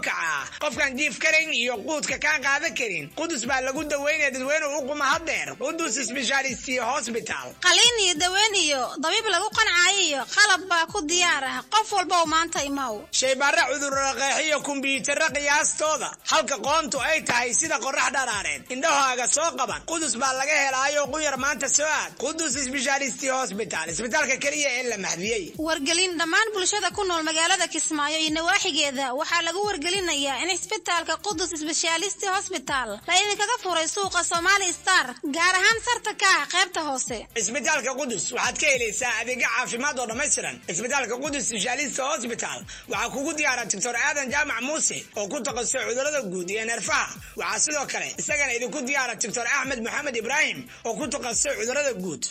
kacaa qofkaan jiif karayn iyo quudka kaan qaadan karin qudus baa lagu daweynaya dadweyne u quma haddeer qudus sbeshalisti hosbital qaliin iyo daweyn iyo dabiib lagu qancaayo iyo qalab baa ku diyaar ah qof walba oo maanta imaw shaybaare cudurro qeexiyo kumbiyuutarro qiyaastooda halka qoontu ay tahay sida qorax dharaareed indhahaaga soo qaban qudus baa laga helaayo quyar maanta soo aad qudus sbeshalisti hosbital isbitaalka keliya ee la mahdiyey wargelin dhammaan bulshada ku nool magaalada kismaayo iyo nawaaxigeeda waxaa lagu wargelinayaa in isbitaalka qudus sbeshalisti hosbital la idinkaga furay suuqa somali star gaar ahaan sarta ka ah qaybta hoose isbitaalka qudus waxaad ka helaysaa adeegyo caafimaad oo dhammaystiran isbitaalka qudus sbeshalisti hosbital waxaa kugu diyaara doctor aadan jaamac muuse oo ku takhasusay cudurrada guud iyo neerfaha waxaa sidoo kale isagana idinku diyaara doctor axmed maxamed ibraahim oo ku takhasusay cudurrada guud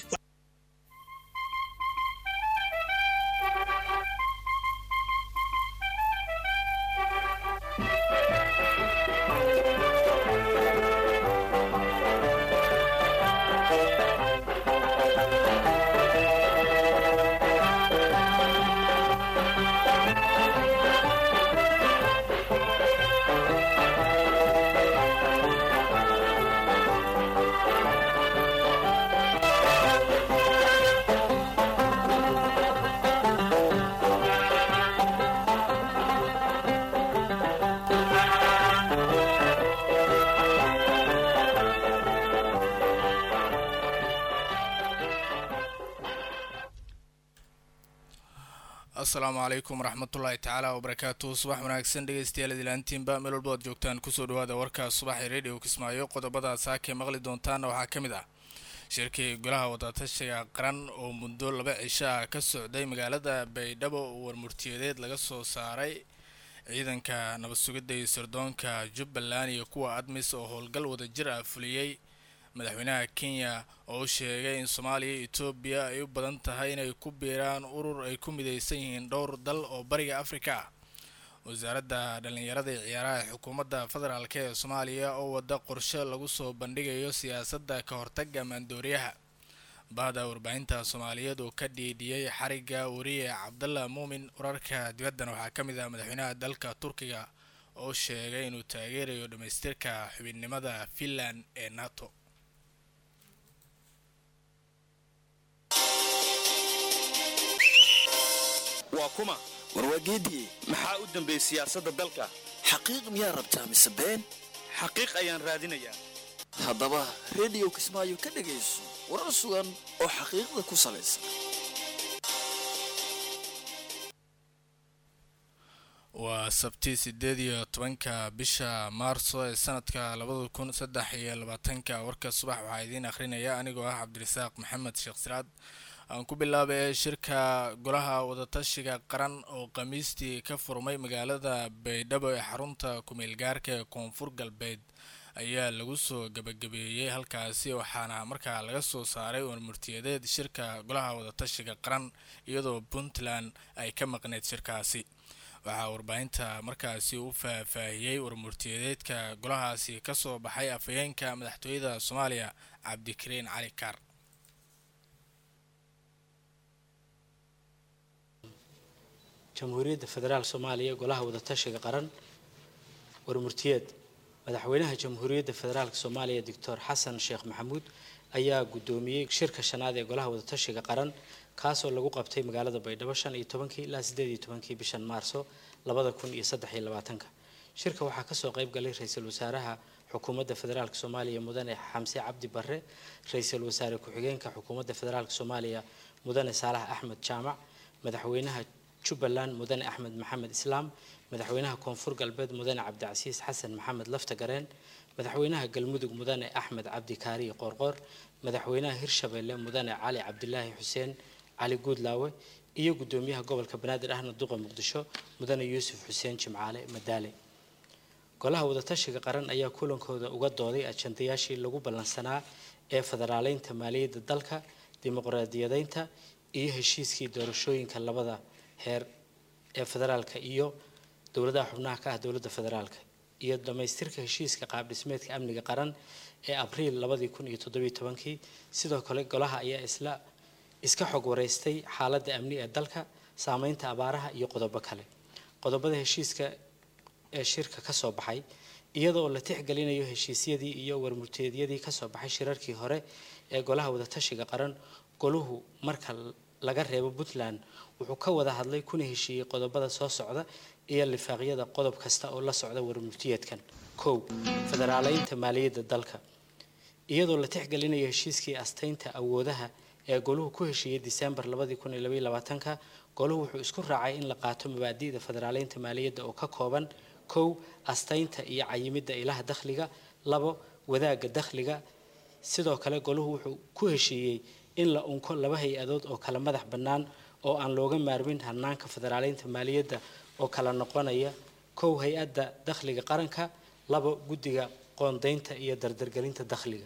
asalaamu calaykum waraxmatullaahi tacaala wabarakaatu subax wanaagsan dhegeystayaal idilaantiinba meel walba ad joogtaan kusoo dhawaada warka subaxee radio kismaayo qodobada saakay maqli doontaana waxaa ka mid ah shirkii golaha wadatashiga qaran oo muddo laba cisho ah ka socday magaalada baydhabo oo warmurtiyadeed laga soo saaray ciidanka nabad sugidda iyo sirdoonka jubbaland iyo kuwa admis oo howlgal wadajir ah fuliyey madaxweynaha kenya oo sheegay in soomaaliya iyo etoobiya ay u badan tahay inay ku biiraan urur ay ku midaysan yihiin dhowr dal oo bariga afrika ah wasaaradda dhallinyarada iyo ciyaaraha xukuumadda federaalk ee soomaaliya oo wada qorshe lagu soo bandhigayo siyaasadda ka hortaga maandooriyaha bahda warbaahinta soomaaliyeed oo ka dhiidhiyey xariga wariye cabdalla muumin wararka dibaddana waxaa ka mid ah madaxweynaha dalka turkiga oo sheegay inuu taageerayo dhammaystirka xubinnimada finland ee nato waa kuma warwaageediye maxaa u dambeeyey siyaasadda dalka xaqiiq miyaa rabtaa mise been xaqiiq ayaan raadinayaa haddaba rediyo kismaayo ka dhegayso warar sugan oo xaqiiqda ku salaysan waa sabti sideed iyo tobanka bisha maarso ee sanadka labada kun saddex iyo labaatanka warka subax waxaa idiin akhrinaya anigoo ah cabdirasaaq maxamed sheekh siraad aan ku bilaabay shirka golaha wadatashiga qaran oo khamiistii ka furmay magaalada baydhabo ee xarunta kumeel gaarka ee koonfur galbeed ayaa lagu soo gabagabeeyey halkaasi waxaana markaa laga soo saaray warmurtiyadeed shirka golaha wadatashiga qaran iyadoo puntland ay ka maqneyd shirkaasi waxaa warbaahinta markaasi u faahfaahiyey warmurtiyadeedka golahaasi kasoo baxay afhayeenka madaxtooyada soomaaliya cabdikariin cali kaar jamhuuriyadda federaal soomaaliya golaha wadatashiga qaran warmurtiyeed madaxweynaha jamhuuriyadda federaalk soomaaliya doctor xasan sheekh maxamuud ayaa guddoomiyey shirka shanaad ee golaha wadatashiga qaran kaasoo lagu qabtay magaalada baydhabo shan iyo tobankii ilaa sideed iyo tobankii bishan maarso labada kun iyo saddex iyo labaatanka shirka waxaa kasoo qayb galay ra-iisul wasaaraha xukuumadda federaalk soomaaliya mudane xamse cabdi barre ra-iisul wasaare ku-xigeenka xukuumadda federaalk soomaaliya mudane saalax axmed jaamac madaxweynaha jubbaland mudane axmed maxamed islaam madaxweynaha koonfur galbeed mudane cabdicasiis xasan maxamed lafta gareen madaxweynaha galmudug mudane axmed cabdi kaariye qoorqoor madaxweynaha hirshabeelle mudane cali cabdilaahi xuseen cali guudlaawe iyo gudoomiyaha gobolka banaadir ahna duqa muqdisho mudane yuusuf xuseen jimcaale madaale golaha wadatashiga qaran ayaa kulankooda uga dooday ajandayaashii lagu ballansanaa ee federaaleynta maaliyadda dalka dimuqraadiyadeynta iyo heshiiskii doorashooyinka labada heer ee federaalka iyo dowladaha xubnaha ka ah dowladda federaalka iyo dhammaystirka heshiiska qaabdhismeedka amniga qaran ee abriil labadii kun iyo toddobiyo tobankii sidoo kale golaha ayaa isla iska xog wareystay xaaladda amni ee dalka saameynta abaaraha iyo qodobo kale qodobada heshiiska ee shirka ka soo baxay iyadoo la tixgelinayo heshiisyadii iyo warmurteedyadii kasoo baxay shirarkii hore ee golaha wadatashiga qaran goluhu marka laga reebo puntland wuxuu ka wada hadlay kuna heshiiyey qodobada soo socda iyo lifaaqyada qodob kasta oo la socda warmurtiyeedkan kow federaaleynta maaliyadda dalka iyadoo la tixgelinayo heshiiskii astaynta awoodaha ee goluhu ku heshiiyey disembar labadii kun iyo labaiyo labaatanka goluhu wuxuu isku raacay in la qaato mabaadi'da federaaleynta maaliyadda oo ka kooban kow astaynta iyo cayimidda ilaha dakhliga labo wadaagga dakhliga sidoo kale goluhu wuxuu ku heshiiyey in la unko laba hay-adood oo kala madax bannaan oo aan looga maarmin hanaanka federaaleynta maaliyadda oo kala noqonaya kow hay-adda dakhliga qaranka labo guddiga qoondaynta iyo dardargelinta dakhliga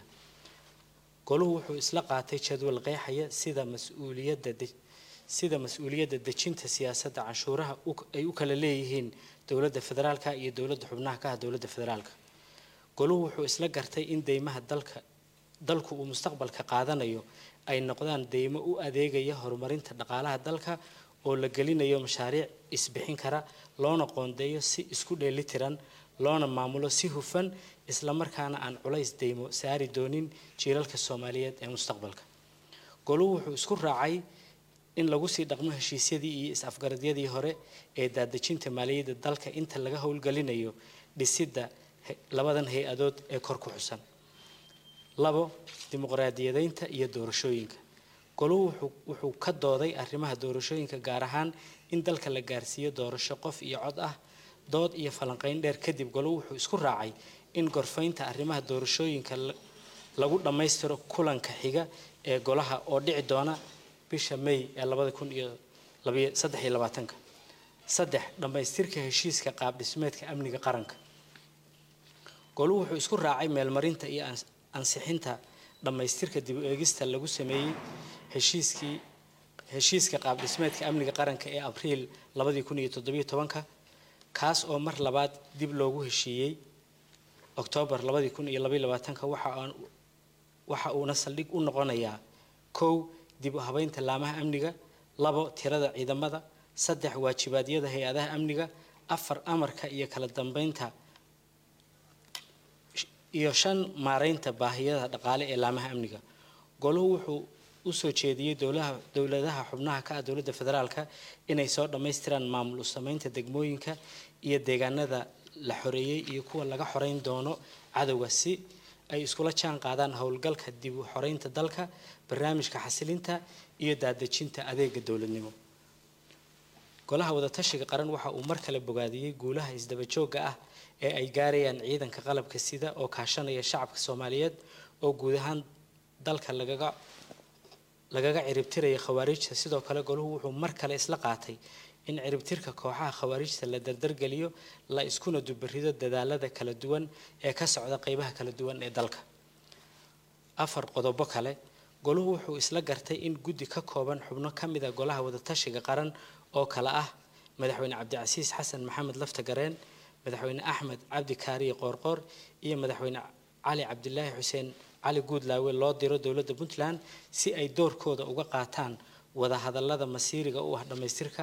goluhu wuxuu isla qaatay jadwal qeexaya sida mas-uuliyadda sida mas-uuliyadda dejinta siyaasadda canshuuraha ay u kala leeyihiin dowladda federaalka iyo dowladda xubnaha ka ah dowladda federaalka goluhu wuxuu isla gartay in deymaha dalka dalku uu mustaqbalka qaadanayo ay noqdaan deymo u adeegaya horumarinta dhaqaalaha dalka oo la gelinayo mashaariic isbixin kara loona qoondeeyo si isku dheelitiran loona maamulo si hufan islamarkaana aan culays deymo saari doonin jiilalka soomaaliyeed ee mustaqbalka goluhu wuxuu isku raacay in lagu sii dhaqmo heshiisyadii iyo is-afgaradyadii hore ee daadejinta maaliyadda dalka inta laga howlgelinayo dhisidda labadan hay-adood ee kor ku xusan labo dimuqraadiyadeynta iyo doorashooyinka goluhu wuxuu ka dooday arrimaha doorashooyinka gaar ahaan in dalka la gaarsiiyo doorasho qof iyo cod ah dood iyo falanqeyn dheer kadib goluhu wuxuu isku raacay in gorfaynta arrimaha doorashooyinka lagu dhammaystiro kulanka xiga ee golaha oo dhici doona bisha may ee labada kun iyo saddex iyo labaatanka saddex dhammaystirka heshiiska qaab dhismeedka amniga qaranka goluhu wuxuu isku raacay meelmarinta iyo ansixinta dhammaystirka dib u eegista lagu sameeyey heshiiskii heshiiska qaab dhismeedka amniga qaranka ee abriil labadii kun iyo toddobiyo tobanka kaas oo mar labaad dib loogu heshiiyey oktoobar labadii kun iyo labaiyo labaatanka waxa uuna saldhig u noqonayaa kow dib u habeynta laamaha amniga labo tirada ciidamada saddex waajibaadyada hay-adaha amniga afar amarka iyo kala dambeynta iyo shan maareynta baahiyada dhaqaale ee laamaha amniga goluhu wuxuu usoo jeediyey dowlaha dowladaha xubnaha ka ah dowladda federaalka inay soo dhammaystiraan maamul u sameynta degmooyinka iyo deegaanada la xoreeyey iyo kuwa laga xoreyn doono cadowga si ay iskula jaan qaadaan howlgalka dib u xoreynta dalka barnaamijka xasilinta iyo daadejinta adeega dowladnimo golaha wadatashiga qaran waxa uu mar kale bogaadiyey guulaha isdabajooga ah ee ay gaarayaan ciidanka qalabka sida oo kaashanaya shacabka soomaaliyeed oo guud ahaan dalka lagaga lagaga ciribtiraya khawaarijta sidoo kale goluhu wuxuu mar kale isla qaatay in ciribtirka kooxaha khawaarijta la dardargeliyo la iskuna dubarido dadaalada kala duwan ee ka socda qeybaha kala duwan ee dalka afar qodobo kale goluhu wuxuu isla gartay in guddi ka kooban xubno ka mid a golaha wadatashiga qaran oo kale ah madaxweyne cabdicasiis xasan maxamed lafta gareen madaxweyne axmed cabdi kaariye qoorqoor iyo madaxweyne cali cabdilaahi xuseen cali guudlaawe loo diro dowladda puntland si ay doorkooda uga qaataan wadahadalada masiiriga u ah dhammaystirka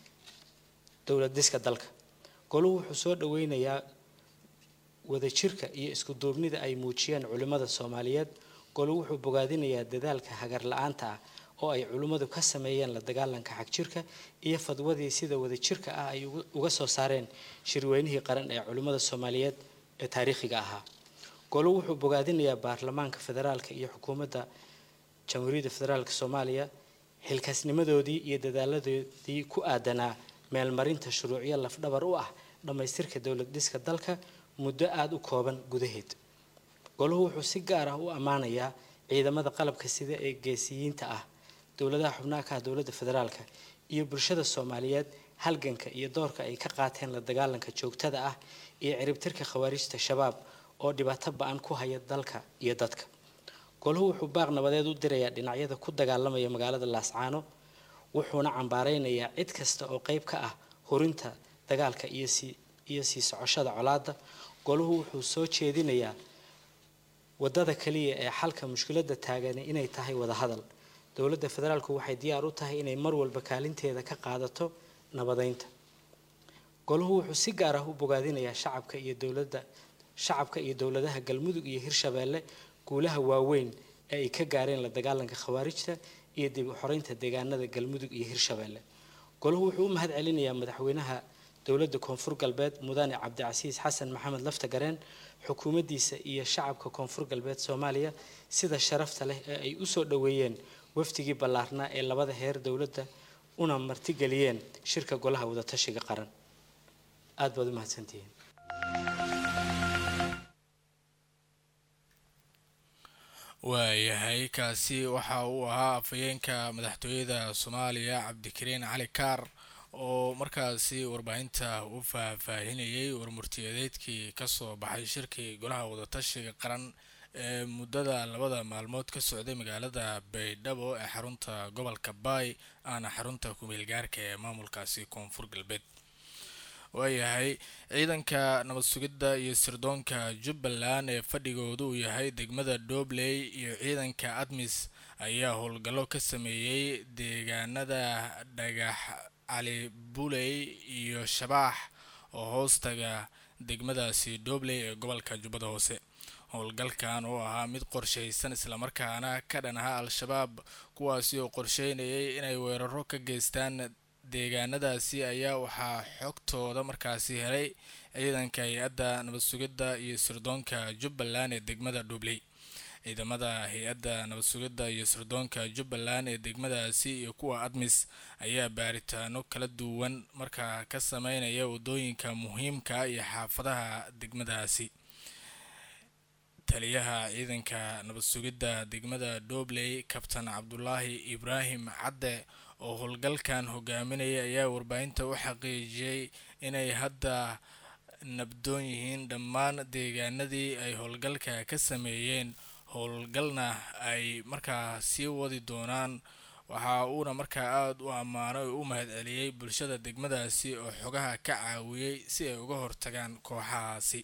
dowlad diska dalka goluhu wuxuu soo dhaweynayaa wadajirka iyo isku duubnida ay muujiyeen culimmada soomaaliyeed goluhu wuxuu bogaadinayaa dadaalka hagar la-aanta ah oo ay culimmadu ka sameeyeen la dagaalanka xagjirka iyo fadwadii sida wadajirka ah ay uga soo saareen shirweynihii qaran ee culimmada soomaaliyeed ee taariikhiga ahaa goluhu wuxuu bogaadinayaa baarlamaanka federaalka iyo xukuumadda jamhuuriyadda federaalka soomaaliya xilkaasnimadoodii iyo dadaaladoodii ku aadanaa meelmarinta shuruucyo lafdhabar u ah dhammaystirka dowlad dhiska dalka muddo aada u kooban gudaheed goluhu wuxuu si gaar ah u ammaanayaa ciidamada qalabka sida ee geesiyiinta ah dowladaha xubnaha ka ah dowladda federaalka iyo bulshada soomaaliyeed halganka iyo doorka ay ka qaateen la dagaalanka joogtada ah iyo ciribtirka khawaarijta shabaab oo dhibaato ba-an ku haya dalka iyo dadka goluhu wuxuu baaq nabadeed u dirayaa dhinacyada ku dagaalamaya magaalada laascaano wuxuuna cambaareynayaa cid kasta oo qeyb ka ah hurinta dagaalka iyo sii iyo sii socoshada colaadda goluhu wuxuu soo jeedinayaa wadada kaliya ee xalka mushkiladda taagani inay tahay wadahadal dowladda federaalku waxay diyaar u tahay inay mar walba kaalinteeda ka qaadato nabadeynta golahu wuxuu si gaar ah u bogaadinayaa shacabka iyo dowladda shacabka iyo dowladaha galmudug iyo hirshabeelle guulaha waaweyn ee ay ka gaareen la dagaalanka khawaarijta iyo dib u xoreynta deegaanada galmudug iyo hirshabeelle golahu wuxuu u mahad celinayaa madaxweynaha dowladda koonfur galbeed mudane cabdicasiis xasan maxamed laftagareen xukuumaddiisa iyo shacabka koonfur galbeed soomaaliya sida sharafta leh ee ay usoo dhoweeyeen wafdigii ballaarnaa ee labada heer dowladda una martigeliyeen shirka golaha wadatashiga qaran aada baad u mahadsantihiin waayahay kaasi waxa uu ahaa afhayeenka madaxtooyada soomaaliya cabdikariin cali kaar oo markaasi warbaahinta u faahfaahinayay warmurtiyadeedkii kasoo baxay shirkii golaha wadatashiga qaran ee muddada labada maalmood ka socday magaalada baydhabo ee xarunta gobolka baay aana xarunta kumeel gaarka ee maamulkaasi koonfur galbeed waayahay ciidanka nabad sugidda iyo sirdoonka jubbaland ee fadhigoodu uu yahay degmada doobley iyo ciidanka admis ayaa howlgallo ka sameeyey deegaanada dhagax cali buley iyo shabaax oo hoostaga degmadaasi doobley ee gobolka jubbada hoose howlgalkan oo ahaa mid qorshaysan islamarkaana ka dhan aha al-shabaab kuwaasi oo qorsheynayay inay weeraro ka geystaan deegaanadaasi ayaa waxaa xogtooda markaasi helay ciidanka hay-adda nabad sugidda iyo sirdoonka jubbaland ee degmada dhobley ciidamada hay-adda nabad sugidda iyo sirdoonka jubbaland ee degmadaasi iyo kuwa admis ayaa baaritaano kala duwan markaa ka sameynaya wadooyinka muhiimka iyo xaafadaha degmadaasi taliyaha ciidanka nabad sugidda degmada dhobley kabtan cabdulaahi ibraahim cadde oo howlgalkan hogaaminaya ayaa warbaahinta u xaqiijiyey inay hadda nabdoon yihiin dhammaan deegaanadii ay howlgalka ka sameeyeen howlgalna ay markaa sii wadi doonaan waxa uuna markaa aada u ammaanay oo u mahad celiyey bulshada degmadaasi oo xogaha ka caawiyey si ay uga hortagaan kooxahaasi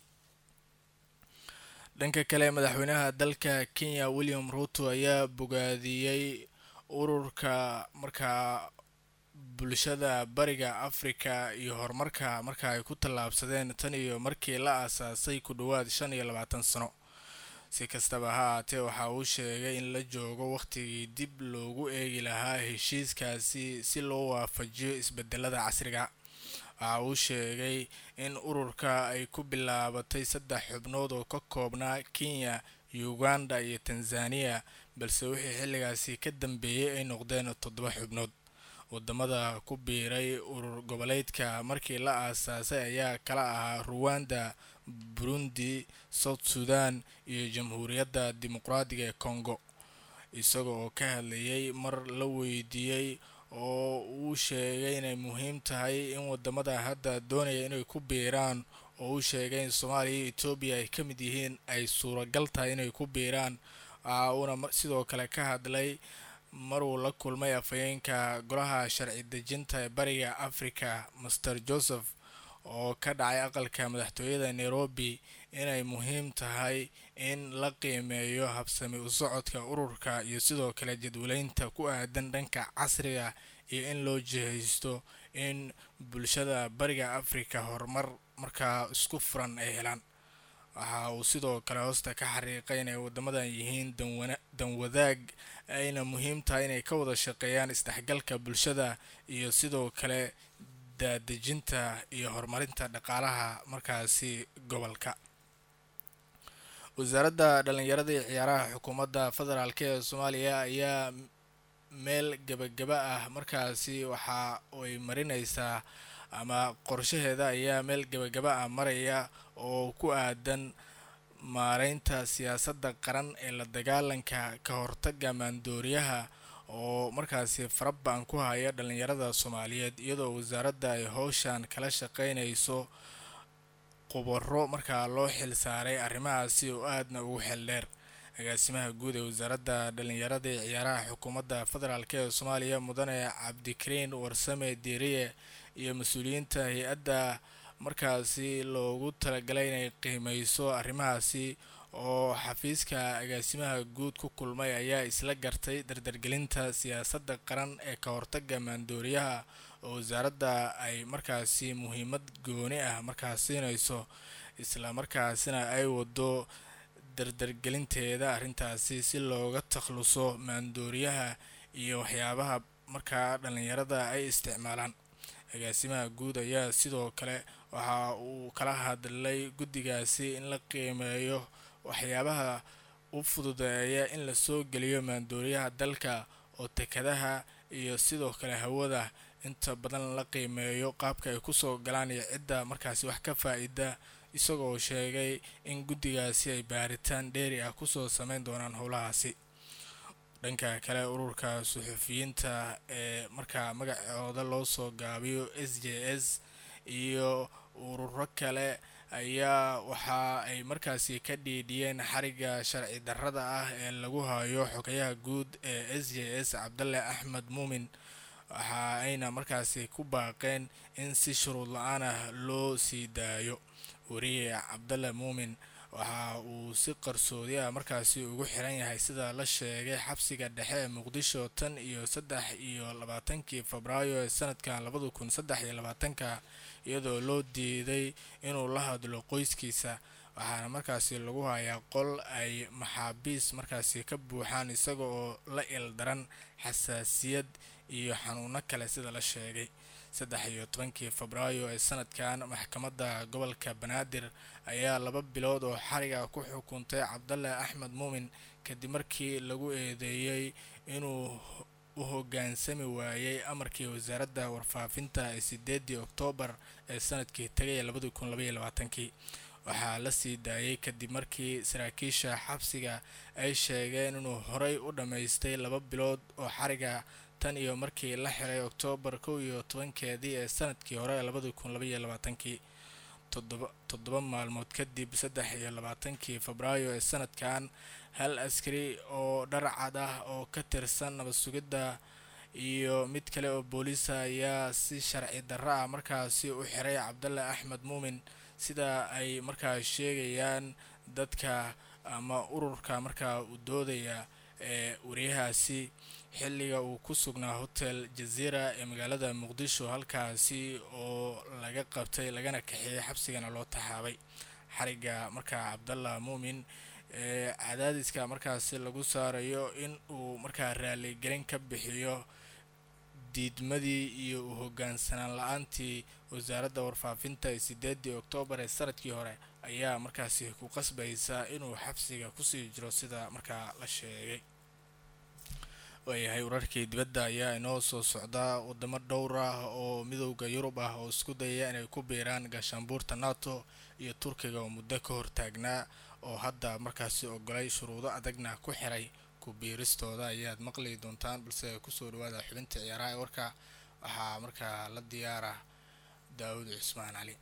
dhanka kale madaxweynaha dalka kenya william ruto ayaa bogaadiyey ururka markaa bulshada bariga africa iyo horumarka marka ay ku tallaabsadeen tan iyo markii la aasaasay ku dhowaad shan iyo labaatan sano si kastaba ha aatee waxa uu sheegay in la joogo wakhtigii dib loogu eegi lahaa heshiiskaasi si loo waafajiyo isbedelada casriga waxa uu sheegay in ururka ay ku bilaabatay saddex xubnood oo ka koobnaa kenya uganda iyo tanzania balse wixii xilligaasi ka dambeeyey ay noqdeen toddoba xubnood wadamada ku biiray urur goboleedka markii la aasaasay ayaa kala ahaa ruwanda burundi south sudan iyo jamhuuriyadda dimuqraadiga ee congo isaga oo ka hadlayay mar la weydiiyey oo uu sheegay inay muhiim tahay in wadamada hadda doonaya inay ku biiraan oo uu sheegay in soomaaliya iyo etoobiya ay ka mid yihiin ay suuragal tahay inay ku biiraan waxa uuna sidoo kale ka hadlay maruu la kulmay afhayeenka golaha sharci dejinta ee bariga africa master joseph oo ka dhacay aqalka madaxtooyada nairobi inay muhiim tahay in la qiimeeyo habsami u socodka ururka iyo sidoo kale jadwaleynta ku aadan dhanka casriga iyo in loo jihaysto in bulshada bariga africa horumar markaa isku furan ay helaan waxa uu sidoo kale hoosta ka xariiqay inay wadamadan yihiin danwadaag ayna muhiim tahay inay ka wada shaqeeyaan isdhexgalka bulshada iyo sidoo kale daadejinta iyo horumarinta dhaqaalaha markaasi gobolka wasaaradda dhalinyarada iyo ciyaaraha xukuumadda federaalk ee soomaaliya ayaa meel gebagaba ah markaasi waxa ay marineysaa ama qorshaheeda ayaa meel gebagaba ah maraya oo ku aadan maareynta siyaasadda qaran ee la dagaalanka ka hortaga maandooriyaha oo markaasi farabaan ku haya dhalinyarada soomaaliyeed iyadoo wasaaradda ay howshan kala shaqeynayso qubaro markaa loo xil saaray arrimahaasi oo aadna ugu xel dheer agaasimaha guud ee wasaaradda dhalinyarada ee ciyaaraha xukuumadda federaalk ee soomaaliya mudane cabdikariin warsame diiriye iyo mas-uuliyiinta hay-adda markaasi loogu talagalay inay qiimeyso arrimahaasi oo xafiiska agaasimaha guud ku kulmay ayaa isla gartay dardargelinta siyaasadda qaran ee ka hortaga maandooriyaha oo wasaaradda ay markaasi muhiimad gooni ah markaas siinayso isla markaasina ay wado dardargelinteeda arrintaasi si looga takhluso maandooriyaha iyo waxyaabaha markaa dhallinyarada ay isticmaalaan agaasimaha guud ayaa sidoo kale waxa uu kala hadlay guddigaasi in la qiimeeyo waxyaabaha u fududeeya in lasoo geliyo maandooriyaha dalka oo tekadaha iyo sidoo kale hawada inta badan la qiimeeyo qaabka ay kusoo galaan iyo cidda markaasi wax ka faa-ida isagoo sheegay in guddigaasi ay baaritaan dheeri ah kusoo sameyn doonaan howlahaasi dhanka kale ururka suxufiyiinta ee markaa magacooda loo soo gaabiyo s j s iyo ururo kale ayaa waxa ay markaasi ka dhiidhiyeen xariga sharci darrada ah ee lagu hayo xogayaha guud ee s j s cabdalle axmed muumin waxa ayna markaasi ku baaqeen in si shuruud la-aan ah loo sii daayo wariye cabdalle muumin waxa uu si qarsoodi ah markaasi ugu xiran yahay sida la sheegay xabsiga dhexe ee muqdisho tan iyo saddex iyo labaatankii febraayo ee sanadkan labada kun saddex iyo labaatanka iyadoo loo diiday inuu la hadlo qoyskiisa waxaana markaasi lagu hayaa qol ay maxaabiis markaasi ka buuxaan isaga oo la ildaran xasaasiyad iyo xanuuno kale sida la sheegay saddex iyo tobankii febraayo ee sanadkan maxkamadda gobolka banaadir ayaa laba bilood oo xariga ku xukuntay cabdalle axmed muumin kadib markii lagu eedeeyey inuu u hoggaansami waayey amarkii wasaaradda warfaafinta ee sideedii oktoobar ee sanadkii tagay labadi kun labaiyo labaatankii waxaa la sii daayay kadib markii saraakiisha xabsiga ay sheegeen inuu horey u dhammaystay laba bilood oo xariga tan iyo markii la xiray oktoobar kow iyo tobankeedii ee sanadkii hore ee labadi kun labaiyo labaatankii toddoba maalmood kadib saddex iyo labaatankii febraayo ee sanadkan hal askari oo dharcad ah oo ka tirsan nabad sugidda iyo mid kale oo booliisa ayaa si sharci darro ah markaasi u xiray cabdalle axmed muumin sida ay markaa sheegayaan dadka ama ururka markaa u doodaya ee wariyahaasi xilliga uu ku sugnaa hotel jaziira ee magaalada muqdisho halkaasi oo laga qabtay lagana kaxeeyey xabsigana loo taxaabay xariga markaa cabdallah muumin ee cadaadiska markaasi lagu saarayo in uu markaa raaligelin ka bixiyo diidmadii iyo u hoggaansanaan la-aantii wasaaradda warfaafinta ee sideedii oktoobar ee sanadkii hore ayaa markaasi ku qasbaysa inuu xabsiga kusii jiro sida markaa la sheegay waayahay wararkii dibadda ayaa inoo soo socdaa wadamo dhowr ah oo midowda yurub ah oo isku dayaya inay ku biiraan gaashaanbuurta nato iyo turkiga oo muddo ka hortaagnaa oo hadda markaasi ogolay shuruudo adagna ku xiray ku biiristooda ayaad maqli doontaan balse kusoo dhawaada xubinta ciyaaraha ee warka waxaa markaa la diyaara daawud cusmaan cali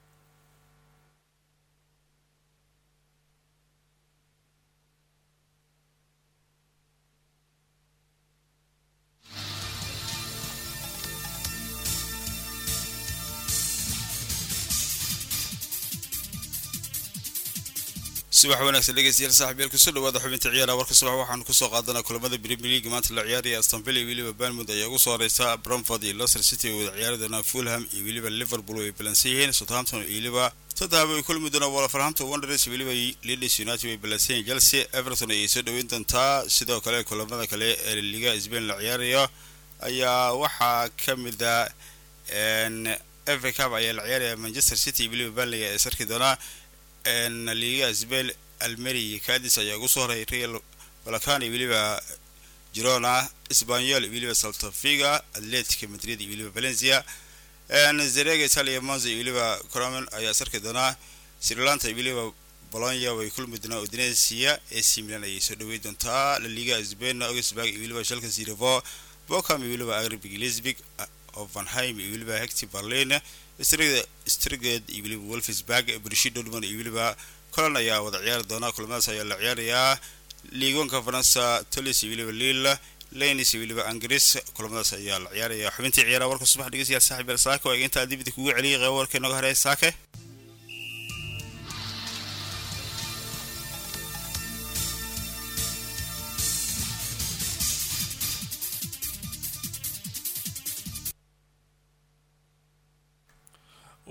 subax wanaagsan dhegeystayaal saaxiibyaal kusoo dhawaada xubinta ciyaaraha warka subax waxaanu kusoo qaadanaa kulamada premier league maanta la ciyaaraya astonville iyo weliba banmouth ayaa ugu soo horeysa bromford iyo leicester city oo wada ciyaari doonaa fulham iyo weliba liverpool way balansan yihiin southampton iyo weliba tottenham way kulmi doonaa wolverhampton wanderers iyo weliba leeds united way balansan yihiin chelsea everton ayay soo dhaweyn doontaa sidoo kale kulamada kale ee liga spain la ciyaarayo ayaa waxaa ka mid a fa cup ayaa la ciyaaraya manchester city iyo weliba banley ee sarki doonaa liga sbel almeri iyo cadis ayaa ugu soo horay real balkan iyo weliba girona spanyol iyo weliba saltafiga atletica madrid iyo weliba valencia zerega italia monza iyo weliba cromen ayaa sarki doonaa srilanta iyo weliba bolonya way kulmi doonaa udinesia ac milan ayay soo dhawey doontaa la liga spain augsburg iyo weliba shalka zirvo bocam iyo weliba agribig lisbig ovenheim iyo weliba hecti berlin striged iyo weliba wolfsburg brishi dortmund iyo weliba colan ayaa wada ciyaari doona kulamadaas ayaa la ciyaarayaa liigoonka faransa tolis iyo weliba lille lanis iyo weliba angris kulamadaas ayaa la ciyaaraya xubintii ciyaaraha warka subax dhegeystayaal saaxib el saake waa intaa dibida kugu celiyay qeyb warka inaga horeeya saake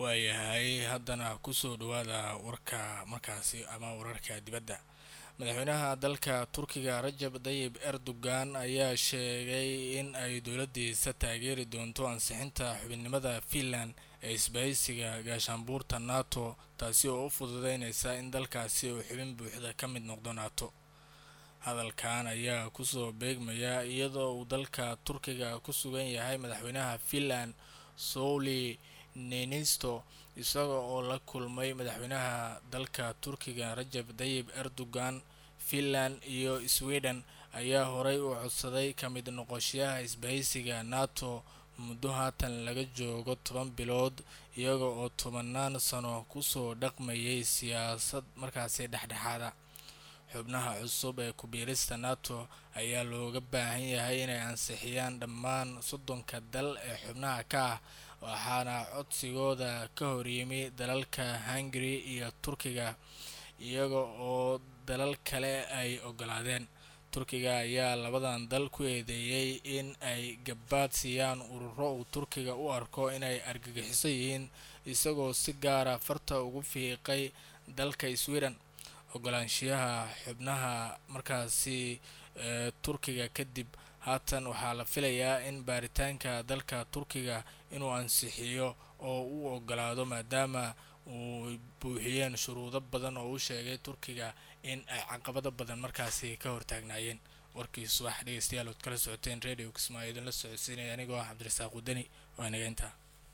waayahay haddana kusoo dhawaada warka markaasi ama wararka dibadda madaxweynaha dalka turkiga rajab dayib erdogan ayaa sheegay in ay dowladdiisa taageeri doonto ansixinta xubinnimada finland ee isbahaysiga gaashaanbuurta nato taasi oo u fududeynaysa in dalkaasi uu xubin buuxda ka mid noqdo nato hadalkan ayaa kusoo beegmaya iyadoo uu dalka turkiga ku sugan yahay madaxweynaha finland souli nenisto isaga oo la kulmay madaxweynaha dalka turkiga rajab dayib erdogan finland iyo sweden ayaa horey u codsaday ka mid noqoshayaha isbahaysiga nato muddo haatan laga joogo toban bilood iyaga oo tobanaan sano kusoo dhaqmayay siyaasad markaasi dhexdhexaada xubnaha cusub ee kubiirista nato ayaa looga baahan yahay inay ansixiyaan dhammaan soddonka dal ee xubnaha ka ah waxaana codsigooda ka horyimi dalalka hungary iyo turkiga iyaga oo dalal kale ay ogolaadeen turkiga ayaa labadan dal ku eedeeyey in ay gabaad siiyaan ururo uu turkiga u arko inay argagixiso yihiin isagoo si gaara farta ugu fiiqay dalka sweden ogolaanshiyaha xubnaha markaasi ee turkiga kadib haatan waxaa la filayaa in baaritaanka dalka turkiga inuu ansixiyo oo uu ogolaado maadaama uu buuxiyeen shuruudo badan oo u sheegay turkiga in ay caqabado badan markaasi ka hortaagnaayeen warkii subax dhegeystayaal ood kala socoteen radio kismaayo idinla socodsiinaya anigoo ah cabdirasaaq wadani waa inaga intaa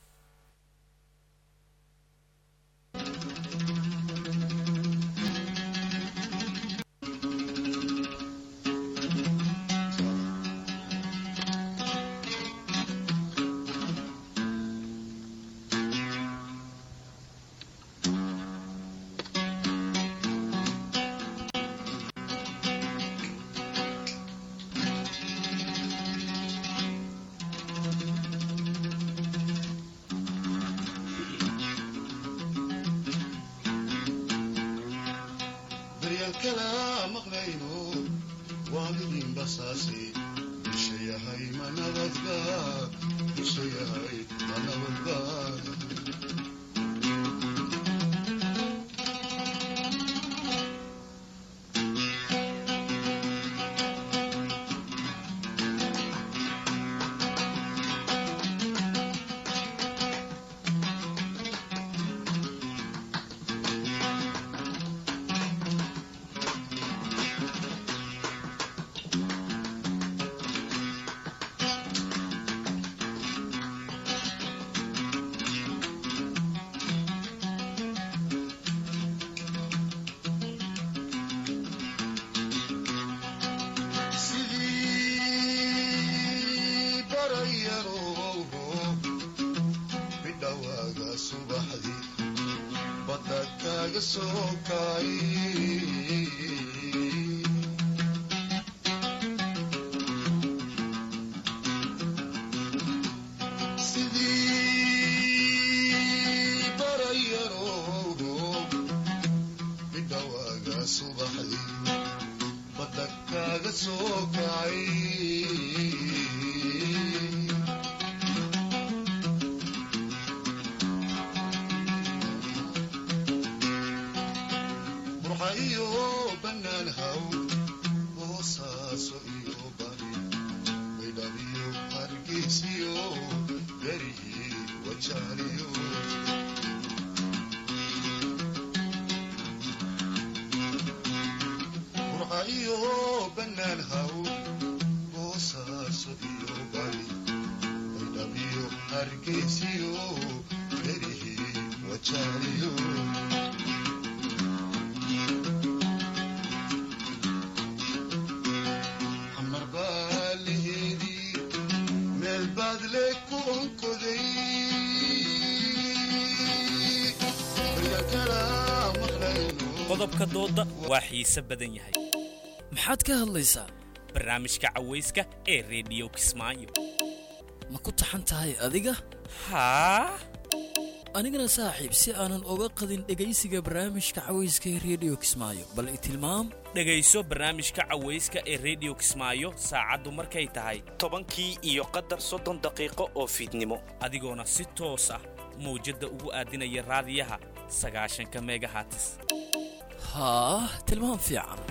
daryaalkala maqlayno waalidin basaasi dusha yahay ma nabadga dusha yahay ma nabadga sidii barayarow bidhawaaga subaxdii badda kaaga soo kay sidii barayarow bidhawaaga subaxdii badda kaaga soo kacay burxa iyo bannaan haw boosaaso iyo bari baydhab iyo hargeysiyo garihii wajaaliyo burxa iyo bannaan haw boosaaso iyo bari baydhab iyo hargeysiyo garihii wajaaliyo xamar baa laheedii meel baad le ku onkoday baryakala maqlayno qodobka doodda waa xiise badan yahay maxaad ka hadlaysaa barnaamijka cawayska ee rediyo kismaayo ma ku taxan tahay adiga haa anigana saaxiib si aanan uga qadin dhegaysiga barnaamijka cawayska ee rediyo kismaayo bal i tilmaam dhegayso barnaamijka cawayska ee rediyo kismaayo saacaddu markay tahay tobankii iyo qadar soddon daqiiqo oo fiidnimo adigoona si toos ah mawjadda ugu aadinaya raadiyaha sagaashanka megahatis haa tilmaam fiican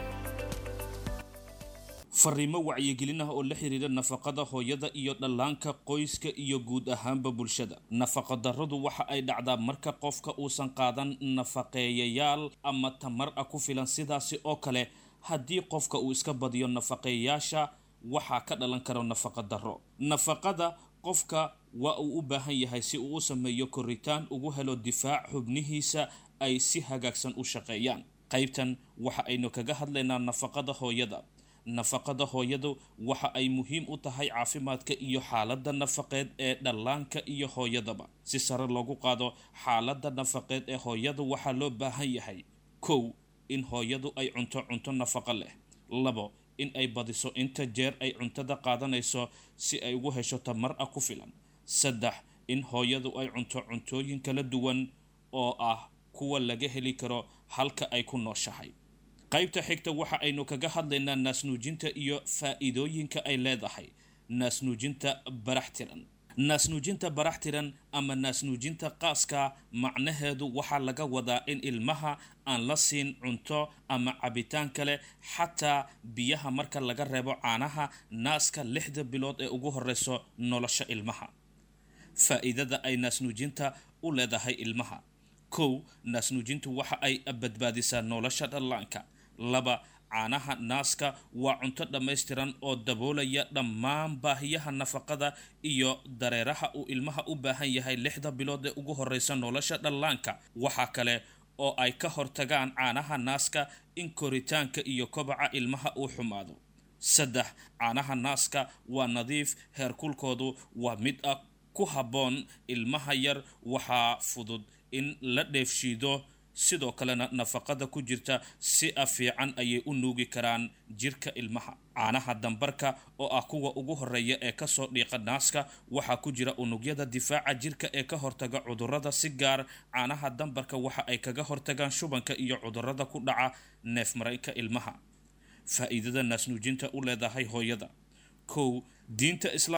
fariimo wacyigelin ah oo la xiriira nafaqada hooyada iyo dhallaanka qoyska iyo guud ahaanba bulshada nafaqadarradu waxa ay dhacdaa marka qofka uusan qaadan nafaqeeyayaal ama tamar ah ku filan sidaasi oo kale haddii qofka uu iska badiyo nafaqeeyayaasha waxaa ka dhalan karo nafaqadarro nafaqada qofka waa uu u baahan yahay si uu u sameeyo koritaan ugu helo difaac xubnihiisa ay si hagaagsan u shaqeeyaan qaybtan waxa aynu kaga hadlaynaa nafaqada hooyada nafaqada hooyadu waxa ay muhiim u tahay caafimaadka iyo xaaladda nafaqeed ee dhallaanka iyo hooyadaba si sare loogu qaado xaaladda nafaqeed ee hooyadu waxaa loo baahan yahay kow in hooyadu ay cunto cunto nafaqo leh labo in ay badiso inta jeer ay cuntada qaadanayso si ay ugu hesho tamar ah ku filan saddex in hooyadu ay cunto cuntooyin kala duwan oo ah kuwa laga heli karo halka ay ku nooshahay qaybta xigta waxa aynu kaga hadlaynaa naasnuujinta iyo faa-iidooyinka ay leedahay naasnuujinta barax tiran naasnuujinta barax tiran ama naasnuujinta qaaska macnaheedu waxaa laga wadaa in ilmaha aan la siin cunto ama cabitaan kale xataa biyaha marka laga reebo caanaha naaska lixda bilood ee ugu horeyso nolosha ilmaha faa-iidada ay naasnuujinta u leedahay ilmaha kow naasnuujintu waxa ay badbaadisaa nolosha dhallaanka laba caanaha naaska waa cunto dhammaystiran oo daboolaya dhammaan baahiyaha nafaqada iyo dareeraha uu ilmaha u baahan yahay lixda bilood ee ugu horeysa nolosha dhallaanka waxaa kale oo ay ka hortagaan caanaha naaska in koritaanka iyo kobaca ilmaha uu xumaado saddex caanaha naaska waa nadiif heerkulkoodu waa mid ah ku habboon ilmaha yar waxaa fudud in la dheefshiido sidoo kalena nafaqada ku jirta si a fiican ayay u nuugi karaan jirka ilmaha caanaha dambarka oo ah kuwa ugu horeeya ee kasoo dhiiqa naaska waxaa ku jira unugyada difaaca jirka ee ka hortaga cudurada si gaar caanaha dambarka waxa ay kaga hortagaan shubanka iyo cudurada ku dhaca neef mareenka ilmaha faa-iidada naasnuujinta u leedahay hooyada kow diinta